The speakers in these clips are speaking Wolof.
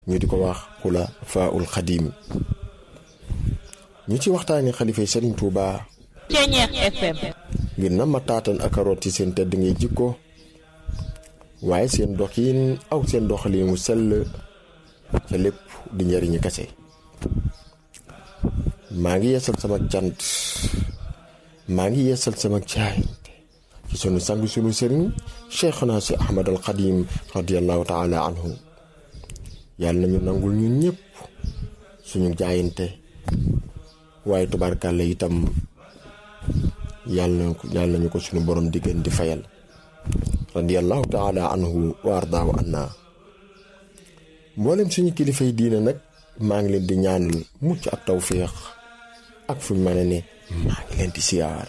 ñu di ko wax xula faul xadim ñu ci waxtaani xalifay Serigne Touba Ceñeex FM ngir na ma taatan ak a root ci seen tedd ngay jikko waaye seen doxin aw seen doxalin mu sell ca lépp di njariñu kese maa ngi yeesal sama cant maa ngi yeesal sama jaayante ci sunu sang sunu sëriñ Cheikhna si Ahmad al Xadim radiallahu taala anhu yàlla nañu nangul ñun ñëpp suñu jaayante waaye tubaarkàlla itam yàlla yàlla nañu ko suñu borom diggéen di fayal radiallahu taala anhu wa ardaahu anna mboolem suñu kilifay diine nag maa ngi leen di ñaanal mucc ak tawféex ak fuñ mën a ne maa ngi leen di siyaar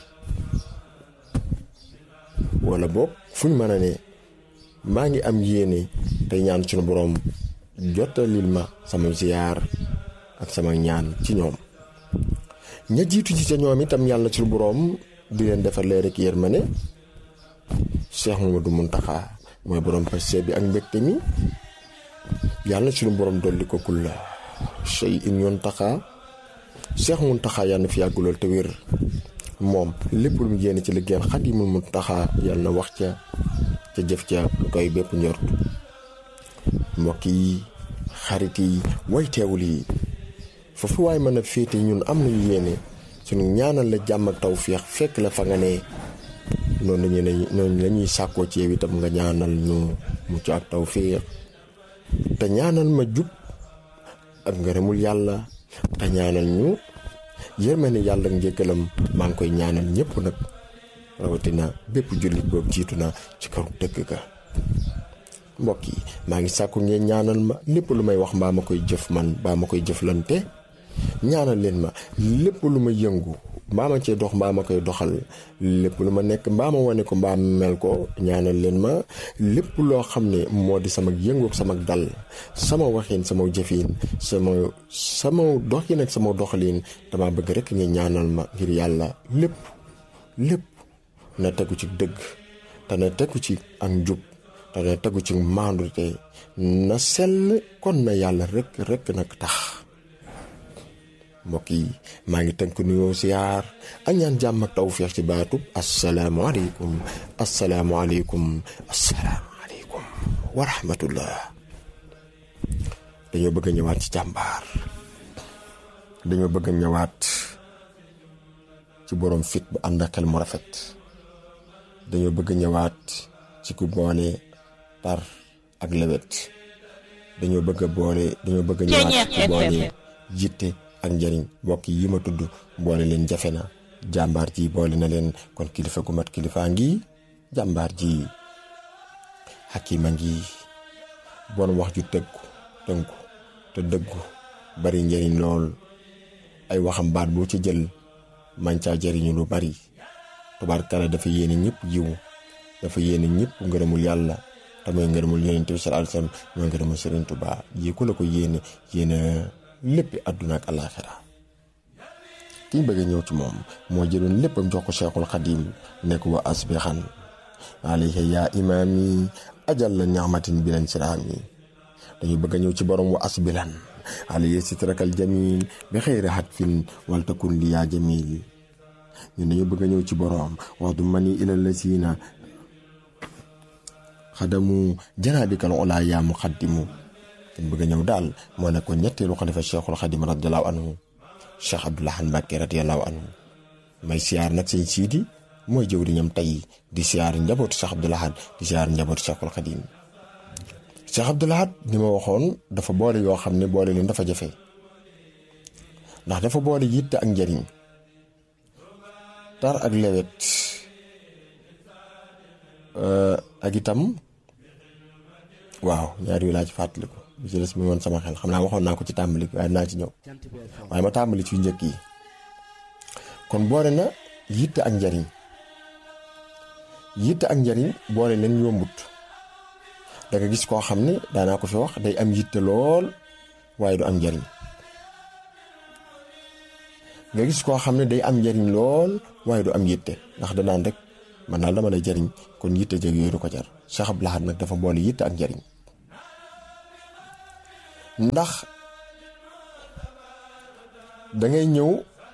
wala boog fuñ mën a ne maa ngi am yéene tey ñaan suñu borom jottalil ma sama siyaar ak sama ñaan ci ñoom ña jiitu ci ca ñoom itam yàlla suñu borom di leen defar leer ak yërmande Cheikh Mamadou Muntaxa mooy borom passé bi ak mbégte mi yàlla suñu borom dolli ko kulla sey in yoon taxaa Cheikh Muntaxa yàlla na fi yàggulool te wér moom lépp lu mu yéene ci liggéeyal Xaadimul Muntaxa yàlla na wax ca ca jëf ca lu koy bépp njort mbokk yi xarit yi way teewul yi foofu waaye mën a féete ñun am nañu yéene suñu ñaanal la jàmm ak tawféex fekk la fa nga ne noonu lañu ne noonu la ñuy sàkkoo ci yow itam nga ñaanal ñu mucc ak tawféex te ñaanal ma jub ak ngërëmul yàlla te ñaanal ñu yërmande yàlla ak njëkkalam maa ngi koy ñaanal ñëpp nag rawatina bépp jullit boobu jiitu na ci kaw dëkk ga mbokk yi maa ngi sàkku ngeen ñaanal ma lépp lu may wax mbaa ma koy jëf man mbaa ma koy jëflante ñaanal leen ma lépp lu ma yëngu mbaa ma cee dox mbaa ma koy doxal lépp lu ma nekk mbaa ma wane ko mbaa mel ko ñaanal leen ma lépp loo xam ne moo di sama yëngu ak sama dal sama waxin sama jëfin sama sama doxin ak sama doxalin dama bëgg rek ngeen ñaanal ma ngir yàlla lépp lépp na tegu ci dëgg te na tegu ci ak njub te na tegu ci maandute na sell kon na yàlla rek rek nag tax mbokk yi maa ngi tënk nuyoo siyaar ak ñaan jàmm ak tawféex ci baatub asalaamualeykum asalaamualeykum asalaamualeykum wa rahmatullah dañoo bëgg a ñëwaat ci jàmbaar dañoo bëgg a ñëwaat ci boroom fit bu ànd ak xel mu rafet dañoo bëgg a ñëwaat ci ku boole tar ak lewet dañoo bëgg a boole dañoo bëgg a ñëwaat ci ku boole jitte ak njëriñ mbokk yi ma tudd boole leen jafe na jàmbaar ji boole na leen kon kilifa gu mat kilifaa ngi jàmbaar ji xakima ngi bon wax ju tëggu tënku te dëggu bari njëriñ lool ay waxam baat boo ci jël man caa jëriñu lu bari tubaarkala dafa yéene ñëpp yiw dafa yéene ñëpp ngërëmul yàlla te mooy ngërëmul yonent bi sallallahu alayhi wasallam mooy ngërëmul Sëriñ Tuubaa yi ku la ko yéene yéene léppi àdduna ak alaaxira ki ñu bëgg a ñëw ci moom moo jëloon léppam jox ko Cheikhul Xadim nekk wa asbixan alayhi yaa imaami ajal la ñaamatin bi lañ siraami dañu bëgg a ñëw ci borom wa asbilan alayhi sitrakal jamil bi xëyri hatfin wal takun li yaa jamil ñun dañu bëgg a ñëw ci borom wax du mani ilal la siina xadamu janaabikal olaa yaa mu xaddimu kin bëgg a ñëw daal moo nekkoon ñetteelu xalifa cheikhul xadim radiallahu anhu cheikh abdoulahan mbàkke radiallahu anhu may siyaar nag sëñ siidi mooy jëwriñam tey di siyaar njabootu cheikh abdoulahan di siyaar njabootu cheikhul xadim cheikh abdoulahan ni ma waxoon dafa boole yoo xam ne boole leen dafa jafe ndax dafa boole yitte ak njariñ tar ak lewet ak itam waaw ñaar yu laa ci fàttaliku bi ci des mi woon sama xel xam naa waxoon naa ko ci tàmbali waaye naa ci ñëw waaye ma tàmbali ci njëkk yi kon boole na yitte ak njariñ yitte ak njariñ boole leen yombut da nga gis koo xam ne daanaa ko fi wax day am yitte lool waaye du am njariñ nga gis koo xam ne day am njariñ lool waaye du am yitte ndax danaan rek man daal dama lay jariñ kon yitte jeg yooyu du ko jar Cheikh Abdou Lahad nag dafa boole yitte ak njariñ ndax dangay ñëw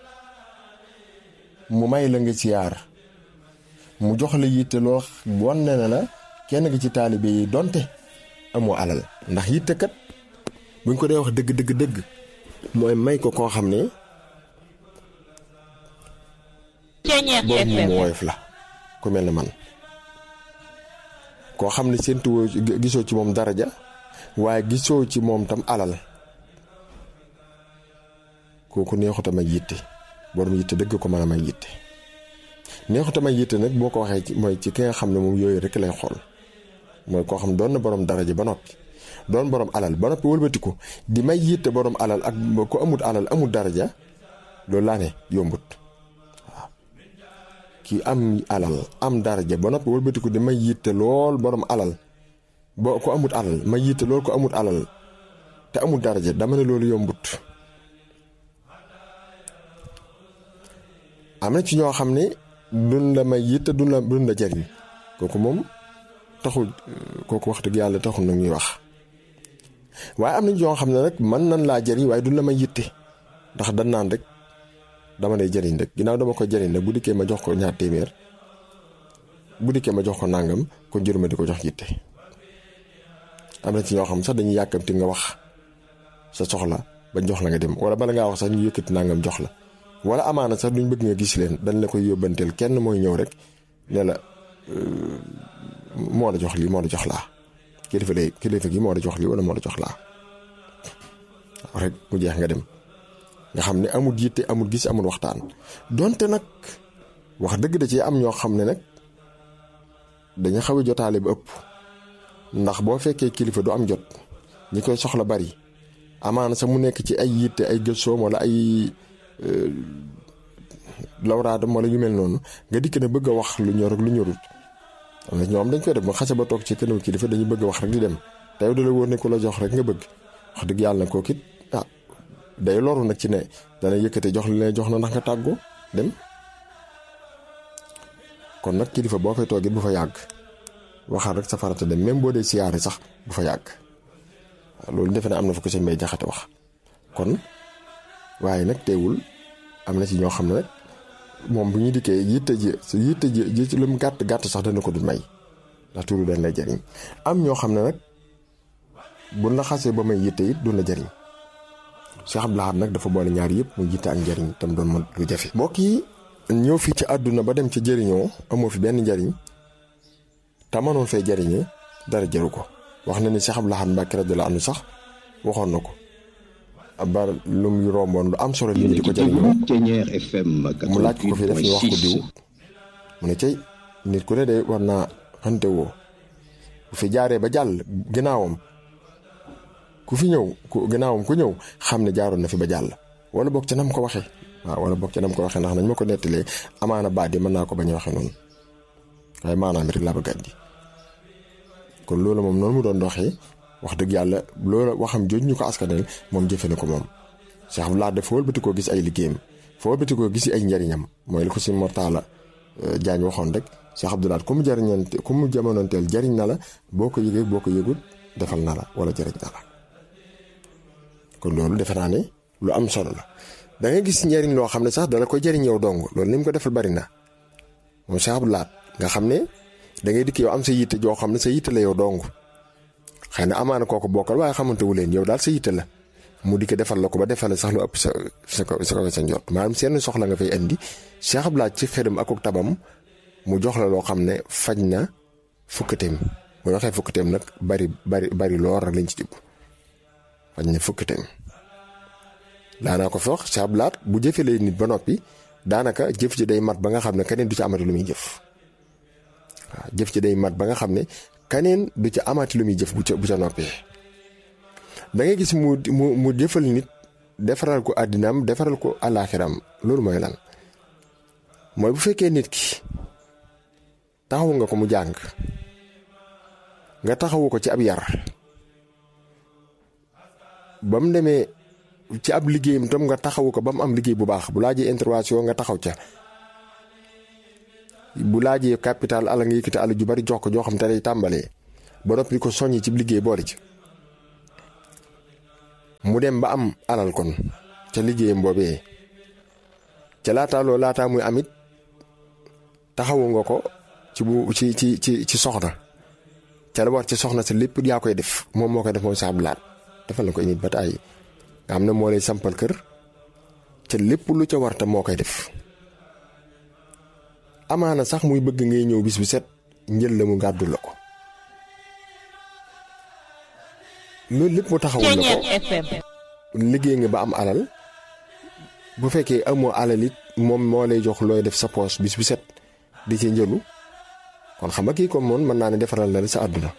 mu may la nga siyaar mu jox la yitte loo wan ne la kenn nga ci taalibe yi donte amoo alal ndax yitte kat buñ ko dee wax dëgg dëgg dëgg mooy may ko koo xam ne Ceñeex borom mu FM woyof la ku mel ne man koo xam ne séentuwoo gisoo ci moom daraja waaye gisoo ci moom tam alal kooku neexut a may yitte borom yitte dëgg ko mën a may yitte neexut a may yitte nag boo ko waxee ci mooy ci ki nga xam ne moom yooyu rek lay xool mooy koo xam doon na borom daraja ba noppi doon borom alal ba noppi wëlbatiku di may yitte borom alal ak ko amut alal amut daraja loolu laa ne yombut waaw kii am alal am daraja ba noppi wëlbatiku di may yitte lool borom alal boo ko amut alal may yitte lool ko amut alal te amut daraja dama ne loolu yombut am na ci ñoo xam ne duñ la may yitte duñ la duñ la jariñ kooku moom taxul kooku wax dëgg yàlla taxul nag ñuy wax waaye am na ñoo xam ne rek mën nan laa jariñ waaye duñ la may yitte ndax dan naan rek dama lay jariñ rek ginnaaw dama ko jariñ rek bu dikkee ma jox ko ñaar téeméer bu dikkee ma jox ko nàngam kon jëruma di ko jox yitte am na ci ñoo xam sax dañuy yàkkamti nga wax sa soxla ba jox la nga dem wala bala ngaa wax sax ñu yëkkati nàngam jox la wala amaana sax duñ bëgg nga gis leen dañ la koy yóbbanteel kenn mooy ñëw rek ne la moo la jox lii moo la jox laa kilifa lay kilifa gi moo la jox lii wala moo la jox laa rek mu jeex nga dem nga xam ne amul yitte amul gis amul waxtaan donte nag wax dëgg da ci am ñoo xam ne nag dañu xaw a jotaale ba ëpp ndax boo fekkee kilifa du am jot ñi koy soxla bari amaana sax mu nekk ci ay yitte ay gëstoom wala ay lawraadam wala yu mel noonu nga dikk ne bëgg a wax lu ñor ak lu ñorut am na ñoom dañ koy def ba xase ba toog ci kanamu kilifa dañu bëgg a wax rek di dem te yow da la wóor ne ku la jox rek nga bëgg wax dëgg yàlla na kooku it ah day loru nag ci ne dana yëkkate jox li leen jox na ndax nga tàggoo dem kon nag kilifa boo fay toogit bu fa yàgg waxal rek sa farata dem même boo dee siyaare sax bu fa yàgg waaw loolu defe naa am na fa ko seen may jaxate wax kon waaye nag teewul am na ci ñoo xam ne nag moom bu ñu dikkee yitte ji yitte ji ji ci lu mu gàtt gàtt sax dana ko du may ndax tuuru dañ lay jariñ am ñoo xam ne nag buñ la xasee ba may yitte it du la jariñ Cheikh Abdou Lahad nag dafa boole ñaar yëpp mu yitte ak njariñ tam doon ma lu jafe. mbokk yi ñëw fii ci àdduna ba dem ci jëriñoo amoo fi benn njariñ te mënoon fee jariñee dara jaru ko wax na ni Cheikh Abdou Lahad Mbacké radiyallahu anhu sax waxoon na ko. ba lu muy romboon lu am solo li ñu di ko jëriñoo mu laaj ko fi def ñu wax ko diw mu ne cey nit ku ne de war naa xante woo bu fi jaaree ba jàll ginnaawam ku fi ñëw ku ginnaawam ku ñëw xam ne jaaroon na fi ba jàll wala boog ca nam ko waxee waaw wala boog ca nam ko waxee ndax nañ ma ko nettalee amaana baat yi mën naa ko bañ a waxee noonu waaye maanaam rek laa bëgg andi kon loolu moom noonu mu doon doxee wax dëgg yàlla loolu waxam jooju ñu ko askanel moom jëfe na ko moom Cheikh Abdou Lahad dafa wëlbati koo gis ay liggéeyam fa wëlbati koo gis ay njariñam mooy li ko si Mortala Jaañ waxoon rek Cheikh Abdou Lahad ku mu jariñante ku mu jamonoonteel jariñ na la boo ko yëgee boo ko yëgul defal na la wala jariñ na la kon loolu defe naa ne lu am solo la da ngay gis njariñ loo xam ne sax dala koy jariñ yow dong loolu ni mu ko defal bari na moom Cheikh Abdou Lahad nga xam ne da ngay dikk yow am sa yitte joo xam ne sa yitte la yow dong xëy na amaana kooku bokkal waaye xamante wu leen yow daal sa yitte la mu di ko defal la ko ba defal la sax lu ëpp sa sa sa kaw sa njot maanaam seen soxla nga fay indi Cheikh Abdou Lahad ci xëram ak tabam mu jox la loo xam ne faj na fukkateem mu waxee fukkateem nag bari bari bari lool rek lañ ci jub faj na fukkateem daanaa ko fi wax Cheikh Abdou Lahad bu jëfelee nit ba noppi daanaka jëf ji day mat ba nga xam ne keneen du ci amati lu muy jëf waaw jëf ji day mat ba nga xam ne kaneen du ca amaati lu muy jëf bu ca bu ca noppee da ngay gis mu mu mu jëfal nit defaral ko àddinaam defaral ko àllaaxiram loolu mooy lan mooy bu fekkee nit ki taxawu nga ko mu jàng nga taxawu ko ci ab yar ba mu demee ci ab liggéeyam tam nga taxawu ko ba mu am liggéey bu baax bu laajee intervention nga taxaw ca bu laajee capital ala nga yëkkati ala ju bari jox ko joo xam te day tàmbalee ba noppi ko soññi ci liggéey boole ci mu dem ba am alal kon ca liggéeyam boobee ca laataa loolu laataa muy amit taxawu nga ko ci bu ci ci ci ci soxna ca la war ci soxna sa lépp yaa koy def moom moo koy def mooy saablaat defal na ko nit ba taay nga xam ne moo lay sampal kër ca lépp lu ca war tam moo koy def amaana sax muy bëgg ngay ñëw bis bu set njël la mu gàddu la ko loolu lépp mu taxawul la ko Ceeñeer FM liggéey nga ba am alal bu fekkee amoo alal it moom moo lay jox looy def sa poos bis bu set di ci njëlu kon xam nga kii comme moom mën naa ne defaral na la sa àdduna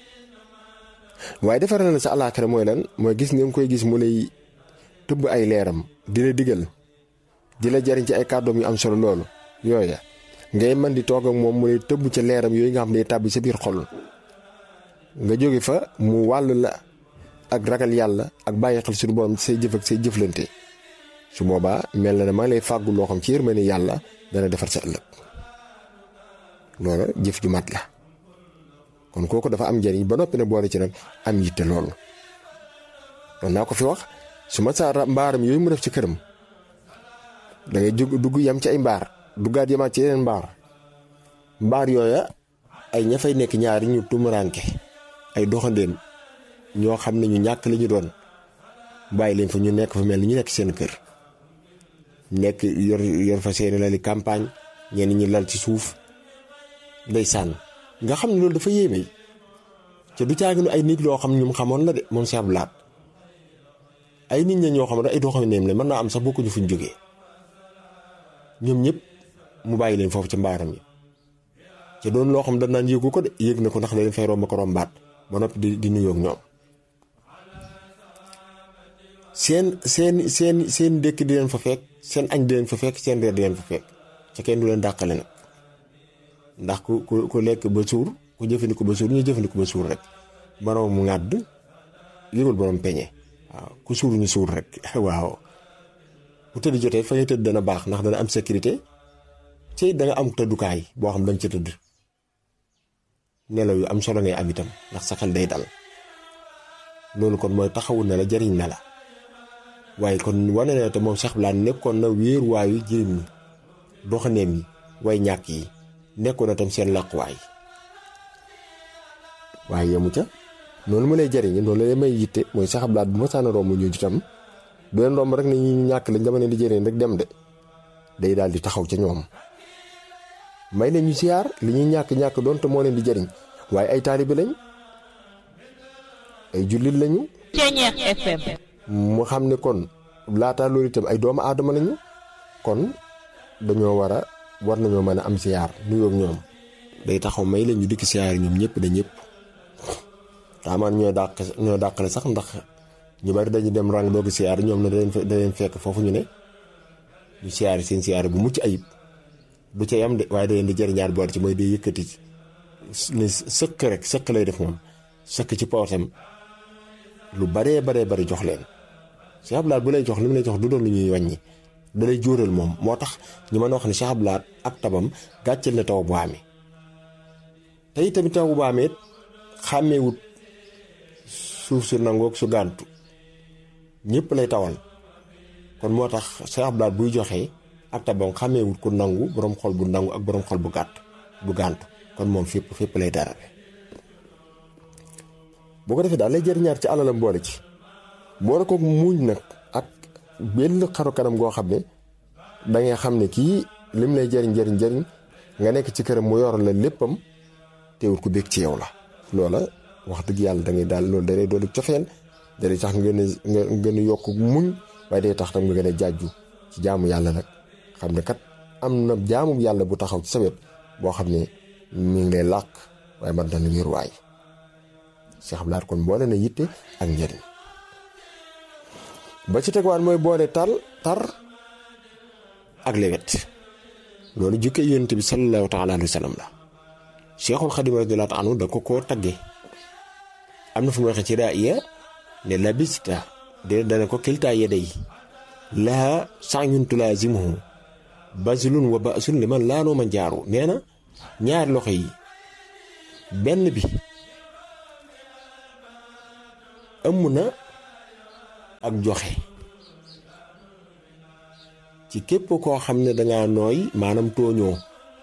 waaye defaral na la sa alaaxira mooy lan mooy gis nga koy gis mu lay tëbb ay leeram di la digal di la jariñ ci ay kàddoom yu am solo loolu yooya ngay man di toog ak moom mu lay tëbb ca leeram yooyu nga xam ne tàbbi sa biir xol nga jóge fa mu wàll la ak ragal yàlla ak bàyyi xel suñu borom say jëf ak say jëflante su boobaa mel na ne maa ngi lay fàggu loo xam ci yërmande yàlla dana defar sa ëllëg loola jëf ju mat la kon kooku dafa am njariñ ba noppi ne boole ci nag am yitte loolu doon naa ko fi wax su ma saa mbaaram yooyu mu def ci këram da ngay jug dugg yam ci ay mbaar duggaat yamaat ci yeneen mbaar mbaar yooya ay ña fay nekk ñaari ñu tumuraanke ay doxandéem ñoo xam ne ñu ñàkk li ñu doon bàyyi leen fa ñu nekk fa mel ni ñu nekk seen kër nekk yor yor fa seeni lali campagne ñenn ñi lal ci suuf ndeysaan nga xam ne loolu dafa yéeme te du caaginu ay nit loo xam ñum xamoon la de moom si ab laat ay nit ña ñoo xam ne ay doxandéem la mën naa am sax bokkuñu fuñ jógee ñoom ñëpp mu bàyyi leen foofu ci mbaaram yi te doon loo xam dañ naan yëgu ko de yëg na ko ndax da leen fay romb ko rombaat ba noppi di di nuyoog ñoom seen seen seen seen dëkk di leen fa fekk seen añ di leen fa fekk seen reer di leen fa fekk ca kenn du leen dàqale nag ndax ku ku ku lekk ba suur ku jëfandiku ba suur ñu jëfandiku ba suur rek borom mu ŋàdd yëgul borom peñe waaw ku suur ñu suur rek waaw bu tëdd jotee fa ngay tëdd dana baax ndax dana am sécurité ci da nga am tëddukaay boo xam da nga ca tëdd nelaw yu am solo ngay am itam ndax sa xel day dal loolu kon mooy taxawul na la jariñ na la waaye kon wane na te moom sax laan nekkoon na wéeruwaayu jirim ñi doxaneem yi way ñàkk yi nekkoon na tam seen làquwaay waaye yemu ca noonu ma lay jariñe noonu la may yitte mooy saxablaat bu ma saana romb ñu itam du leen romb rek ne ñu ñàkk lañ dama leen di jëriñ rek dem de day daal di taxaw ca ñoom may leen ñu siyaar li ñuy ñàkk ñàkk doon te moo leen di jëriñ waaye ay taalibe lañ ay jullit lañu Ceeñeer FM mu xam ne kon laataa loolu itam ay doomu aadama lañu kon dañoo war a war nañoo mën a am siyaar nuyoog ñoom day taxaw may leen ñu dikk siyaar ñoom ñëpp da ñëpp taamaan ñoo dàq ñoo dàqale sax ndax ñu bari dañu dem rang doogi siyaar ñoom ne da leen da leen fekk foofu ñu ne ñu siyaar seen siyaar bu mucc ayib du ca yam de waaye da leen di jëriñaat boole ci mooy day yëkkati ne sëkk rek sëkk lay def moom sëkk ci pootam lu baree baree bari jox leen Cheikh Abdoulaye bu lay jox li mu lay jox du doon lu ñuy wàññi da lay jóoral moom moo tax ñu mën a wax ne Cheikh Abdoulaye ak tabam gàcceel na taw bu amee te itamit taw bu amee xàmmeewut suuf su nangoog su gàntu ñëpp lay tawal kon moo tax Cheikh Abdoulaye buy joxe ak tabam xàmmeewut ku nangu borom xol bu nangu ak borom xol bu gàtt bu gàntu kon moom fépp fépp lay darale boo ko defee daal lay jëriñaat ci alalam boole ci boole ko muuñ nag ak benn xaru kanam goo xam ne da ngay xam ne kii lim lay jëriñ jëriñ jëriñ nga nekk ci këram mu yor la léppam teewul ku bég ci yow la. loola wax dëgg yàlla da ngay daal loolu da lay doon cofeel da lay tax nga gën a nga gën a yokk muñ waaye day tax tam nga gën a jaaju ci jaamu yàlla nag xam ne kat am na jaamu yàlla bu taxaw ci sa wet boo xam ne mi ngi lay làq waaye man dana wéruwaay. Cheikh Abdoulaye kon boole na yitte ak njëriñ ba ci tegwaat mooy boole tal tar ak lewet loolu jukkee yonent bi sallallahu taala alayhi wa sallam la Cheikhul Xadim radiyallahu anhu da ko koo tagge am na fu mu waxee ci raaya ne labista de dana ko kiltaa yaday laa sa'yun tulaazimuhu bazlun wa ba'sun liman laanoo ma jaaru nee na ñaari loxo yi benn bi ëmm na ak joxe ci képp koo xam ne dangaa nooy maanaam tooñoo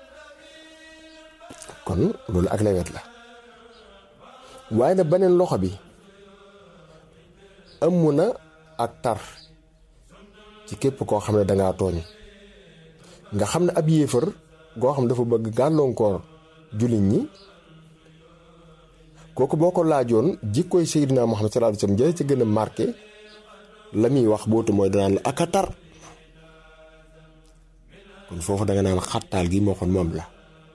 kon loolu ak lewet la waaye nag beneen loxo bi ëmm na ak tar ci képp koo xam ne dangaa tooñ nga xam ne ab yéefar goo xam dafa bëgg gàllankoor jullit ñi kooku boo ko laajoon jikkooy Seydina Muhammad sallallahu alayhi wasallam jële ci gën a marqué la muy wax bootu mooy danaan la ak a tar kon foofu danga naan xattaal gi moo xoon moom la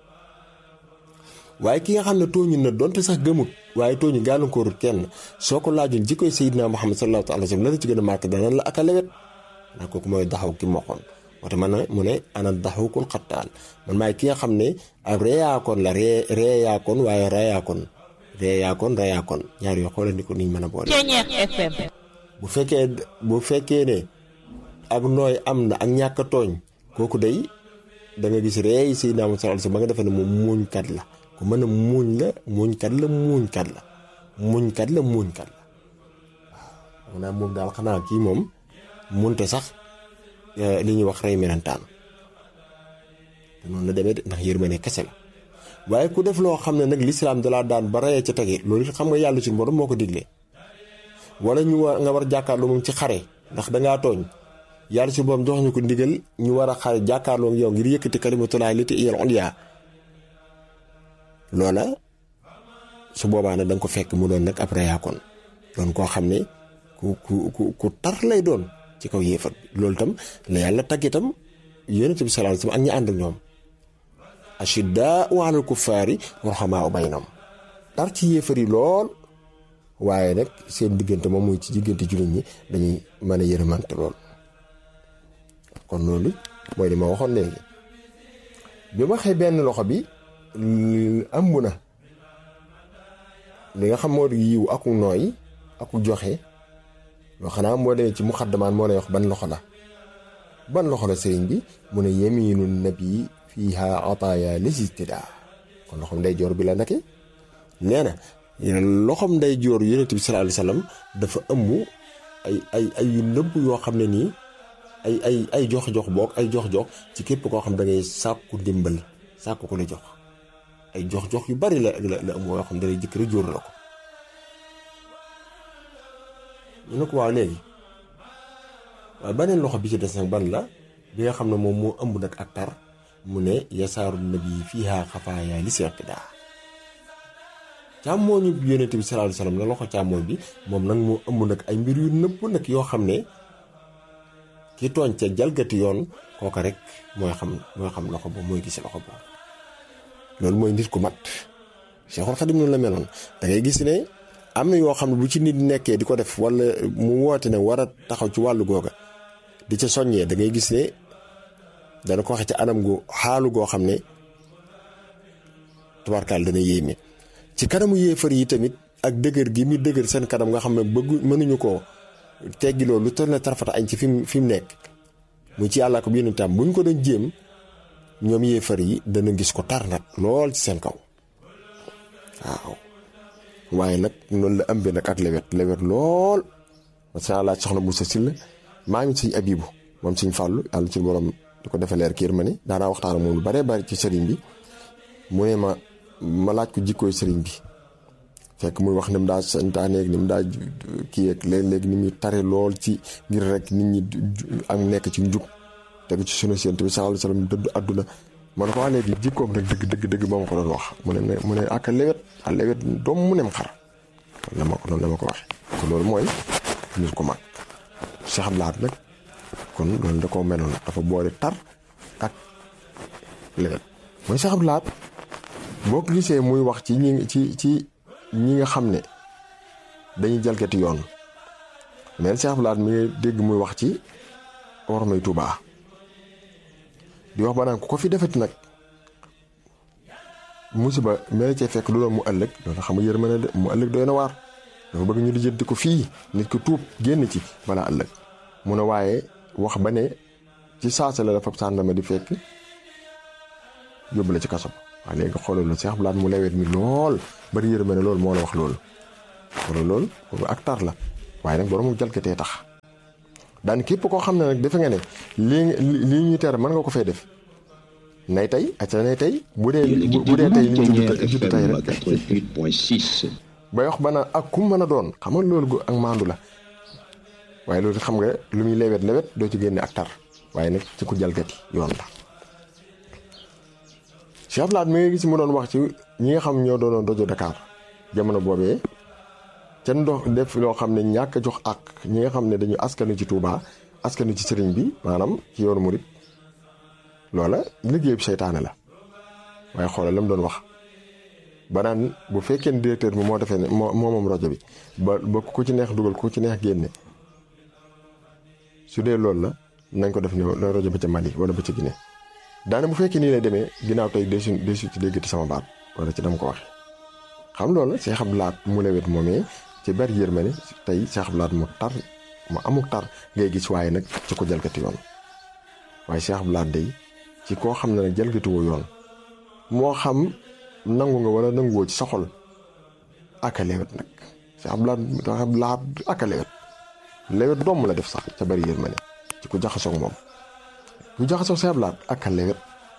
waaye ki nga xam ne tooñu na donte sax gëmut waaye tooñu gàllankoorut kenn soo ko laajoon jikkoy Seydina Muhammad sallallahu alayhi wasallam la la ci gën a marqué danaan la ak a lewet ndax kooku mooy daxaw ki moxoon wate man mu ne ana daxawukun xattaal man maay ki nga xam ne ak reeyaakoon la ree reeyaakoon waaye reyaakoon reeyaakoon reyaakoon ñaar yoo xoolal ni ko niñ mën a boole Ceñeex FM bu fekkee bu fekkee ne ak nooy am na ak ñàkk a tooñ kooku day da nga gis reey Seydina Muhammad sallallahu alayhi wasallam ba nga defee ne moom muuñkat la ku mën a muuñ la muuñkat la muuñkat la muuñkat la muuñkat la waaw maanaam moom daal xanaa kii moom munte sax li ñuy wax rey melentaan te noonu la demee de ndax yërmande kese la waaye ku def loo xam ne nag lislaam dalaa daan ba reyee ca tege loolu it xam nga yàlla suñu borom moo ko diglee wala ñu war nga war jàkkaarloo moom ci xare ndax dangaa tooñ yàlla suñu borom jox ñu ko ndigal ñu war a xare jàkkaarloo yow ngir yëkkati kalimatullaahi lati iyal ulya loola su boobaa nag da nga ko fekk mu doon nag ab reyaakoon doon koo xam ne ku ku ku ku tar lay doon ci kaw yéefar bi loolu tam la yàlla tagg itam yonent bi sallallahu alayhi wasallam ak ñi ànd ak ñoom ashiddaa'u alal kuffaari ruhamaa'u baynahum tar ci yéefar yi lool waaye nag seen diggante moom muy ci diggante jullit ñi dañuy mën a yërëmante lool kon loolu mooy li ma waxoon léegi bi ma waxee benn loxo bi ëmb na li nga xam moo di yiw aku nooy aku joxe loo xanaa moo demee ci muxaddamaan moo lay wax ban loxo la ban loxo la sëriñ bi mu ne yeminu nabi fiiha ataaya lisistidaa kon loxom nday joor bi la nake nee na loxom nday joor yonent bi sallallahu alayhi wasallam dafa ëmb ay ay ay yu nëbb yoo xam ne nii ay ay ay jox-jox boog ay jox-jox ci képp koo xam da ngay sàkku ndimbal sàkku ko la jox ay jox-jox yu bari la la la ëmb yoo xam ne dalay jëkkër jóor la ko ñu ne ko waaw léegi waaye beneen loxo bi ci des nag ban la bi nga xam ne moom moo ëmb nag ak tar mu ne yasaaru nabi fiiha xafaaya li seqidaa càmmooñu yonent bi sallallahu alayhi wasallam la loxo càmmooñ bi moom nag moo ëmb nag ay mbir yu nëpp nag yoo xam ne ki tooñ ca jalgati yoon kooka rek mooy xam mooy xam loxo boobu mooy gis loxo boobu loolu mooy nit ku mat Cheikhul Khadim noonu la meloon da ngay gis ne am na yoo xam ne bu ci nit nekkee di ko def wala mu woote ne war a taxaw ci wàllu googa di ca soññee da ngay gis ne dana ko waxe ci anam gu xaalu goo xam ne tubaarkaal dana yéeme ci kanamu yéefar yi tamit ak dëgër gi mi dëgër seen kanam nga xam ne bëggu mënuñu koo teggi loolu lu toll na tarfata añ ci fi mu fi mu nekk mu ci yàlla ko bi yónni tam bu ñu ko doon jéem ñoom yéefar yi dana gis ko tar nag lool ci seen kaw waaw waaye nag noonu la ëmbee nag ak lewet lewet lool macha allah soxna Moussa Sylla maa ngi siñ abibu moom siñ fàllu yàlla ci borom di ko defee leer kiir ma ni daanaa waxtaan moom lu baree bari ci sëriñ bi mu ne ma ma laaj ko jikkooy sëriñ bi fekk muy wax ni mu daa santaane ni mu daa kii ak léeg-léeg ni muy tare lool ci ngir rek nit ñi ak nekk ci njub tegu ci sunu sént bi sallallahu alayhi wasallam dëddu àdduna ma ne ko waa léegi jikkoom nag dëgg dëgg dëgg ba ma ko doon wax mu ne mu ne ak lewet a lewet doom mu nem xar la ma ko noonu la ma ko waxee kon loolu mooy nit ku mag Cheikh Abdou Lahad nag kon loolu da koo meloon dafa boole tar ak lewet mooy Cheikh Abdou Lahad boo ko gisee muy wax ci ñi ci ci ñi nga xam ne dañuy jalgati yoon mais Cheikh Abdou Lahad mi ngi dégg muy wax ci ormay Tuubaa di wax ba naan ku ko fi defati nag musiba mel cee fekk lu doon mu ëllëg loolu xam nga yërmande de mu ëllëg doy na waar dafa bëgg ñu lijjanti ko fii nit ko tuub génn ci balaa ëllëg mu ne waaye wax ba ne ci saasa la dafa sàndama di fekk yóbbu la ci kaso waaye léegi xoolal la Cheikh Abdou Lahad mu lewet mi lool bari yërmande loolu moo la wax loolu xoolal loolu ak tar la waaye nag borom mu jalgatee tax daan képp koo xam ne nag defe nga ne lii lii ñuy tere mën nga ko fee def nay tey acca nay tey bu dee bu dee tey li ñu judd tey rek 88.6. bay wax ba naan ak kum mën a doon xam nga loolu ak maandu la waaye loolu xam nga lu muy lewet lewet doo ci génne ak tar waaye nag ci ku jalgati yoon la Cheikh Abdoulaye mi nga gis mu doon wax ci ñi nga xam ñoo doonoon rajo Dakar jamono boobee ca ndox def loo xam ne ñàkk a jox ak ñi nga xam ne dañu askanu ci Touba askanu ci sëriñ bi maanaam ci yoonu murit loola liggéey bi seytaane la waaye xoolal la mu doon wax ba naan bu fekkee ne directeur bi moo defee ne moo moo moom rajo bi ba ba ku ci neex dugal ku ci neex génne su dee loolu la nañ ko def ne la rajo ba ca Mali wala ba ca Guinée daane bu fekkee nii lay demee ginnaaw tey desu desu ci déggati sama baat wala ci dama ko waxe xam loolu Cheikh Abdou Lahad mu lewet moomee ci bari yërmande tey Cheikh Abdou Lahad mu tar mu amuk tar ngay gis waaye nag ci ko jalgati yoon waaye Cheikh Abdou Lahad day ci koo xam ne nag jalgatiwoo yoon moo xam nangu nga wala nanguwoo ci sa xol ak a lewet nag Cheikh Abdou Lahad Cheikh Abdou Lahad ak a lewet lewet doom la def sax ca bari yërmande ci ku jaxasoog moom ku jaxasoog Cheikh Abdou Lahad ak a lewet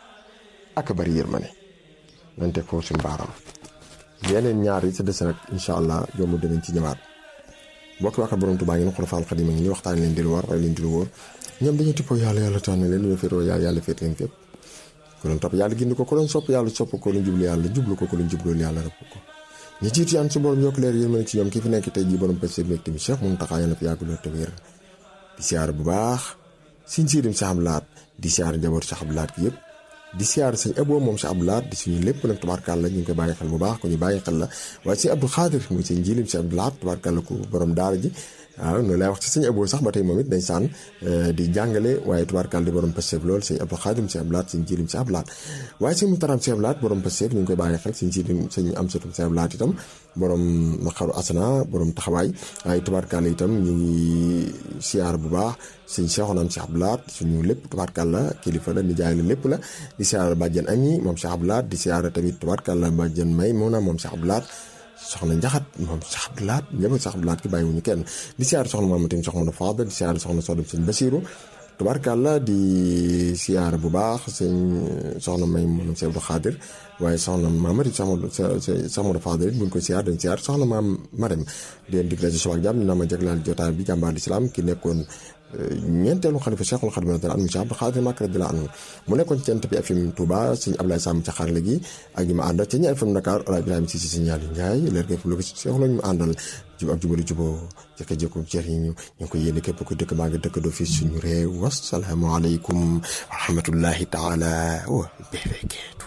ak a bari yërmande nañ teg foofu suñu baaraam yeneen ñaar yi sa des nag incha allah jomb dinañ ci ñëwaat mbokki waa borom Tuubaa ngi ne Xulafaal Xadiim ngi ni waxtaan leen di lu war waaye leen di lu wóor ñoom dañu tippoo yàlla yàlla tànn leen ñu féetoo yàlla yàlla féet leen fépp ku doon topp yàlla gindi ko ku doon sopp yàlla sopp ko lu jublu yàlla jublu ko ku lu jublu yàlla rëbb ko ñu jiitu yaan su borom yokk leer yéen mën ci ñoom ki fi nekk tey jii borom pêche bi nekk tamit Cheikh Mountakha yàlla na fi yàgg loolu te wér di siyaar bu baax siñ siirim Cheikh Abdou Lahad di siyaar njabootu Cheikh Abdou Lahad gi yëpp di siyaar sëñ Abo moom Cheikh Abdou Lahad di suñu lépp nag tubaarkàlla ñu ngi koy bàyyi xel bu baax ko ñu bàyyi xel la waaye sëñ Abdou Khadir muy sëñ jilim Cheikh Abdou Lahad tubaarkàlla ko borom daara ji waaw noonu laay wax ci sëñ Abo sax ba tey moom it day saan di jàngale waaye tubaarkàlla di borom Pastef lool sëñ Abdou Khadir Cheikh Abdou Lahad sëñ jilim Cheikh Abdou Lahad waaye sëñ Mutaram Cheikh Abdou Lahad borom Pastef ñu ngi koy bàyyi xel sëñ jilim sëñ Amsatum Cheikh Abdou Lahad itam borom naqaru asana borom taxawaay waaye tubaarkàlla itam ñu ngi siyaar bu baax sëñ Cheikhounam Cheikh Abdou Lahad suñu lépp tubaarkàlla kilifa la ni jaay la lépp la di siyaar bàjjen ami moom Cheikh Abdou Lahad di siyaar tamit tubaarkàlla bàjjen may moona moom Cheikh Abdou Lahad soxna njaxat moom Cheikh Abdou Lahad ñëpp Cheikh Abdou Lahad ki bàyyiwuñu kenn di siyaar soxna maam tamit soxna Fadal di siyaar soxna Sodom sëñ Basiru tubaarkàlla di siyaar bu baax sëñ soxna may moom Cheikh Abdou Khadir waaye soxna maamari soxna Fadal it buñ ko siyaar dañ siyaar soxna maam Marème di leen digle ci suba ak jàmm dina ma jaglaal jotaay bi jàmbaar lislaam ki nekkoon ñeenteelu xalifa Cheikhul Khadim radiyallahu anhu Cheikh Abdou Khadir Mbacké radiyallahu anhu mu nekkoon ci Jant bi FM Touba sëñ Ablaye Sam ca xarale gi ak ñi ma àndal ca ñi FM Dakar Ola Ibrahima si si sëñ Yàlla Ndiaye leer ga fu lu ko si Cheikh la ñu àndal jub ak jubali juboo jëkka jëkku jeex yi ñu ñu ko yéene képp ku dëkk maa ngi dëkk doo fii suñu réew wasalaamu aleykum wa rahmatullahi taala wa barakatuh